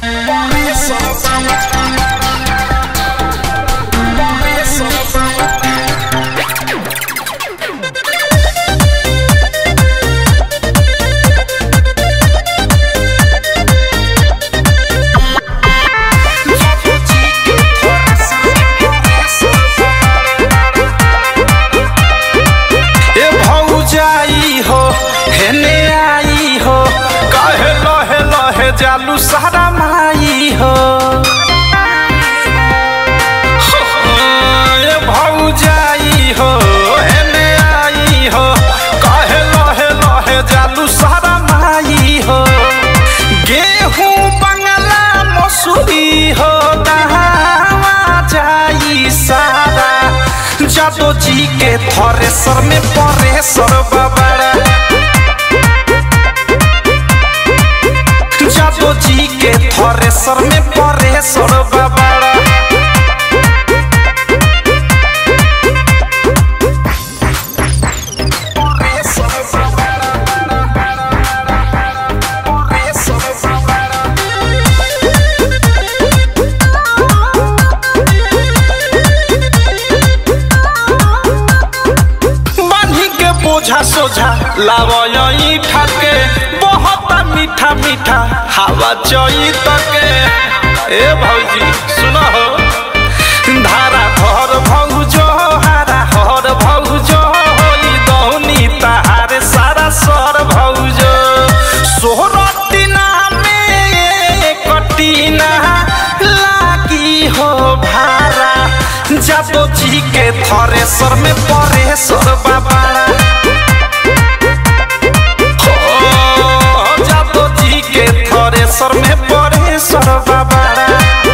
ए भौजाई हो हेने आई हो कहे लहे लहे जालू सारा माई हो ए भौजाई हो हेने आई हो कहे लहे लहे जालू सारा माई हो गेहूं बंगला मसूरी हो दहावा जाई सारा जादो जी के थरेसर में परेसर बाबाड़ा जादो जी के थरेसर में परेसर बाबाड़ा बान्ही के बोझा सोझा लावई ठाके बहुत मीठा मीठा हवा चई तके ए भौजी सुनो हो धारा घर भौजो हारा हर भौजो होई दौनी तहार सारा सर भौजो सोहरतीना में कटीना लागी हो भारा जादो जी के थरेसर में परेसर बाबाड़ा हो जादो जी के थरेसर में परेसर बाबाड़ा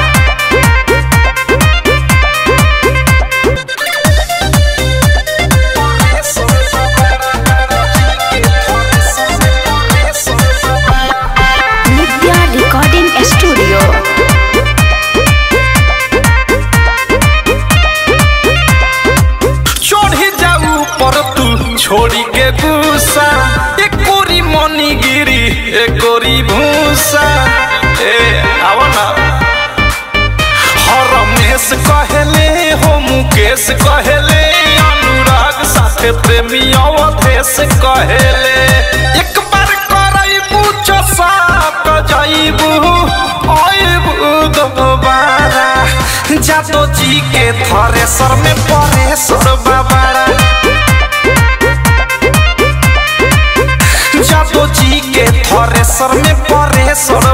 नित्या रिकॉर्डिंग स्टूडियो चढ़ी जाऊ पर तू छोड़ी के गुस्सा एक कोरी मनी गिरी एक कोरी भूसा ए आवा ना हरमेश कहेले हो मुकेश कहेले अनुराग साथे प्रेमी अवधेश कहेले एक बार करैबू चसा क जाइबू आइबू दोबारा जादो जी के थरेसर में परेसर बाबाड़ा जादो जी के थरेसर में परेसर